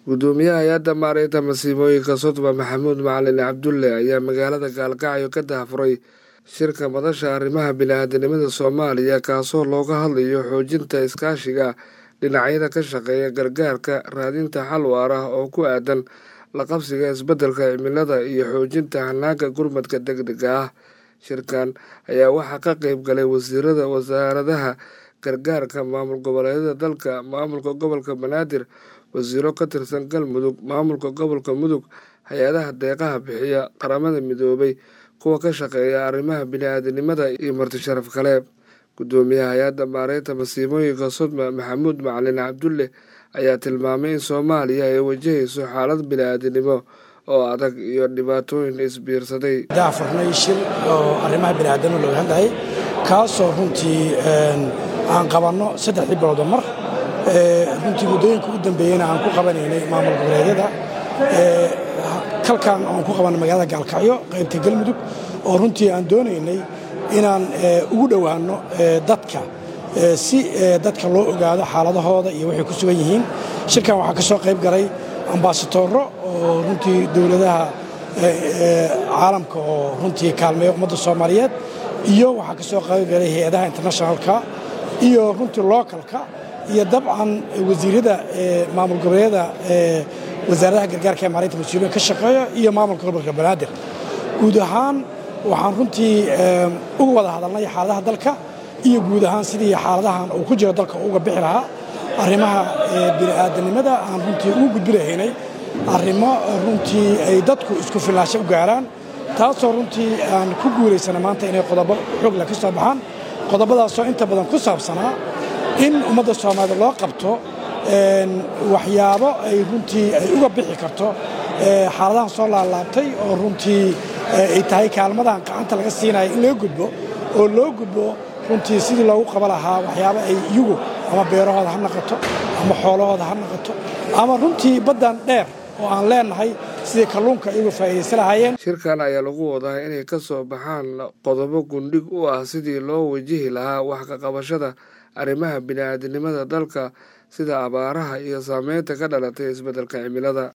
gudoomiyaha hay-adda maareynta masiibooyinka sodma maxamuud macalin cabdulle ayaa magaalada gaalkacyo ka daahfuray shirka madasha arrimaha bini-aadanimada soomaaliya kaasoo looga hadlayo xoojinta iskaashiga dhinacyada ka shaqeeya gargaarka raadinta xal waar ah oo ku aadan la qabsiga isbeddelka cimilada iyo xoojinta hanaanka gurmadka deg dega ah shirkan ayaa waxaa ka qeyb galay wasiirada wasaaradaha gargaarka maamul goboleedyada dalka maamulka gobolka banaadir wasiiro ka tirsan galmudug maamulka gobolka mudug hay-adaha deeqaha bixiya qaramada midoobay kuwa ka shaqeeya arrimaha bini-aadanimada iyo marti sharaf kale gudoomiyaha hay-adda maareynta masiibooyinka sodma maxamuud macalin cabdulle ayaa tilmaamay in soomaaliya ay wajahayso xaalad bini-aadanimo oo adag iyo dhibaatooyin isbiirsaday daafurnay shir oo arrimaha bini'aadanimo looga hadlayay kaasoo runtii aan qabanno saddexdii bilowda mar runtii muddooyinka u dambeeyeyna aan ku qabanaynay maamul goboleedyada kalkan aan ku qabanay magaalada gaalkacyo qaybta galmudug oo runtii aan doonaynay inaan ugu dhowaanno dadka si dadka loo ogaado xaaladahooda iyo waxay ku sugan yihiin shirkan waxaa ka soo qayb galay ambasadoro oo runtii dowladaha caalamka oo runtii kaalmeeya ummadda soomaaliyeed iyo waxaa ka soo qayb galay hay-adaha internationalka iyo runtii localka iyo dabcan wasiirada maamul goboleedyada wasaaradaha gargaarka ee maalinta mas-uuliyin ka shaqeeya iyo maamulka gobolka banaadir guud ahaan waxaan runtii uga wada hadalnay xaaladaha dalka iyo guud ahaan sidii xaaladahan uu ku jiro dalka uga bixi lahaa arrimaha bini'aadanimada aan runtii ugu gudbi lahaynay arrimo runtii ay dadku isku filnaasho u gaaraan taasoo runtii aan ku guulaysana maanta inay qodobo xoogla ka soo baxaan qodobadaasoo inta badan ku saabsanaa in ummadda soomaaliyed loo qabto waxyaabo ay runtii ay uga bixi karto xaaladahan soo laalaabtay oo runtii ay tahay kaalmadan gacanta laga siinaya in laga gudbo oo loo gudbo runtii sidii loogu qaba lahaa waxyaabo ay iyagu ama beerahooda ha naqato ama xoolahooda ha naqato ama runtii baddan dheer oo aan leenahay sidii kalluunka iyagu faa'iidaysan lahaayeen shirkan ayaa lagu wadaa inay ka soo baxaan qodobo gundhig u ah sidii loo wajihi lahaa wax ka qabashada arrimaha bini-aadanimada dalka sida abaaraha iyo saameynta ka dhalatay isbeddelka cimilada